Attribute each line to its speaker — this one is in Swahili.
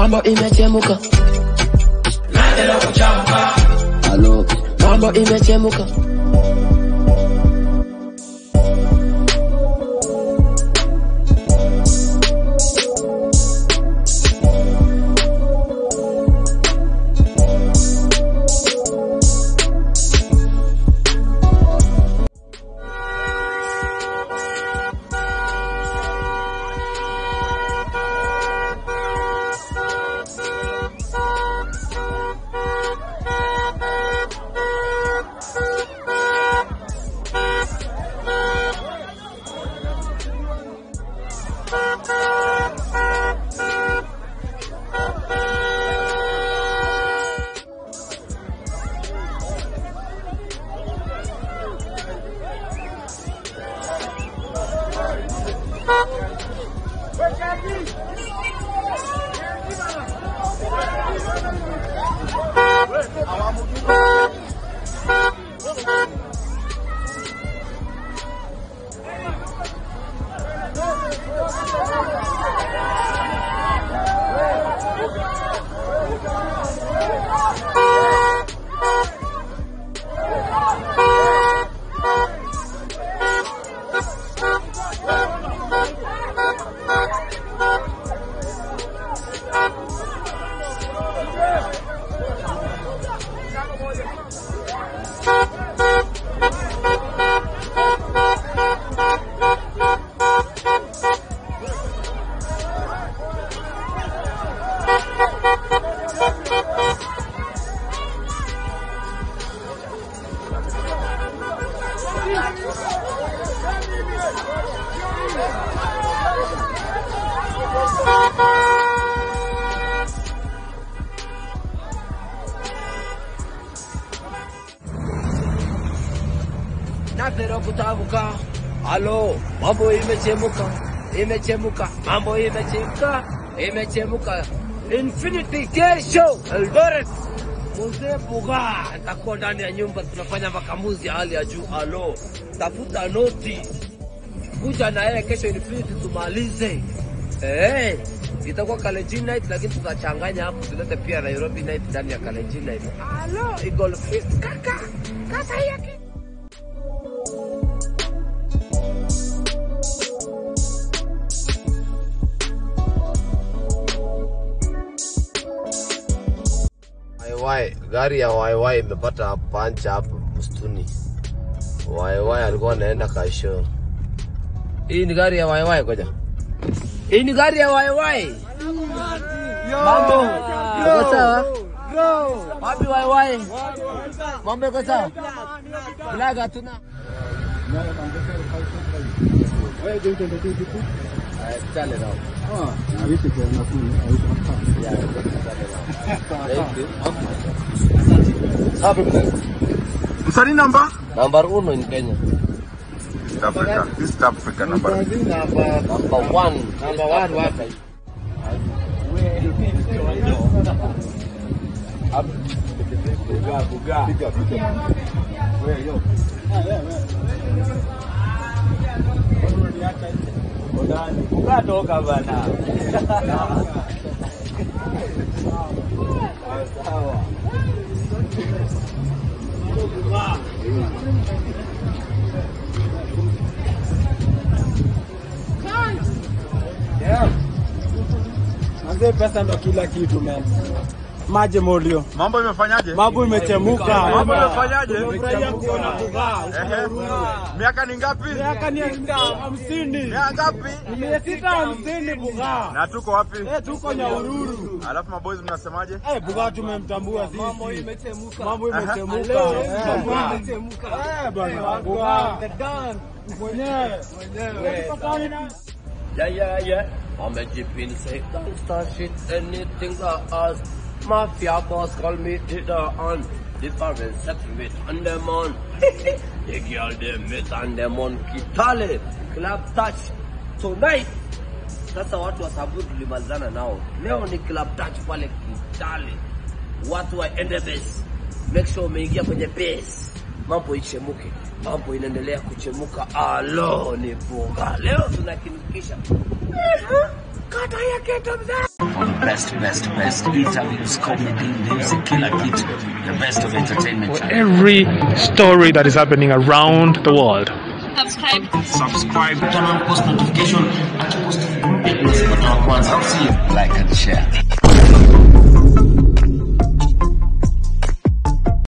Speaker 1: mambo imechemuka halo mambo imechemuka napera kutavuka halo mambo imechemuka imechemuka mambo imechemuka imechemuka infinity kesho eldoret mzee buga nitakuwa ndani ya nyumba tunafanya makamuzi ya hali ya juu halo tafuta noti kuja na yeye kesho infinity tumalize Eh, itakuwa Kalenjin night lakini tutachanganya hapo tulete pia Nairobi night ndani ya Kalenjin night. Halo, Eagle Fist kaka. Kasa yake.
Speaker 2: YY, gari ya YY imepata pancha hapo msituni. YY alikuwa anaenda kasho. Hii ni gari ya YY koja. Hii ni gari ya YY. Mambo. Uko sawa? Wapi YY? Mambo iko sawa? Blaga tuna. Eh, chale nao. Thank you. Safi mzee.
Speaker 3: Msanii namba?
Speaker 2: Number uno in Kenya.
Speaker 3: East Africa. East Africa namba.
Speaker 2: Number one. Number one wapi?
Speaker 4: Ukatoka bana.
Speaker 5: Manze, pesa ndo kila kitu man. Maji molio,
Speaker 3: Mambo imefanyaje?
Speaker 5: mambo imechemuka.
Speaker 3: Mambo imefanyaje?
Speaker 5: Tumefurahia kuona Bugaa.
Speaker 3: Ehe. Miaka ni ngapi?
Speaker 5: Miaka ni hamsini,
Speaker 3: Miaka ngapi?
Speaker 5: mia sita hamsini Bugaa.
Speaker 3: Na tuko wapi?
Speaker 5: Eh, tuko Nyahururu.
Speaker 3: Alafu maboys mnasemaje?
Speaker 5: Eh, Bugaa tumemtambua sisi. Mambo imechemuka. Mambo imechemuka. Eh, bwana. Bugaa. Mwenyewe. Mwenyewe.
Speaker 2: Yeah, yeah, yeah. I'm a jeepin say gangsta shit, anything I ask. Mafia boss call me Tita on. This barber settlement on them on. the girl them meet on them on Kitale. Club touch tonight. Sasa watu wa Samburu tulimalizana nao. Leo ni club touch pale Kitale. Watu waende base. Make sure umeingia kwenye base. Mambo ichemuke. Mambo inaendelea kuchemuka. Alo ni bunga. Leo tunakinikisha. Kata ya keto mzee.
Speaker 4: best, best, best interviews, comedy, music, kila kitu. The best of entertainment. channel.
Speaker 6: Every story that is happening around the world.
Speaker 7: subscribe
Speaker 4: Subscribe, turn on post notification, acha post mpya unazipata wa kwanza. Au sio? Like and share.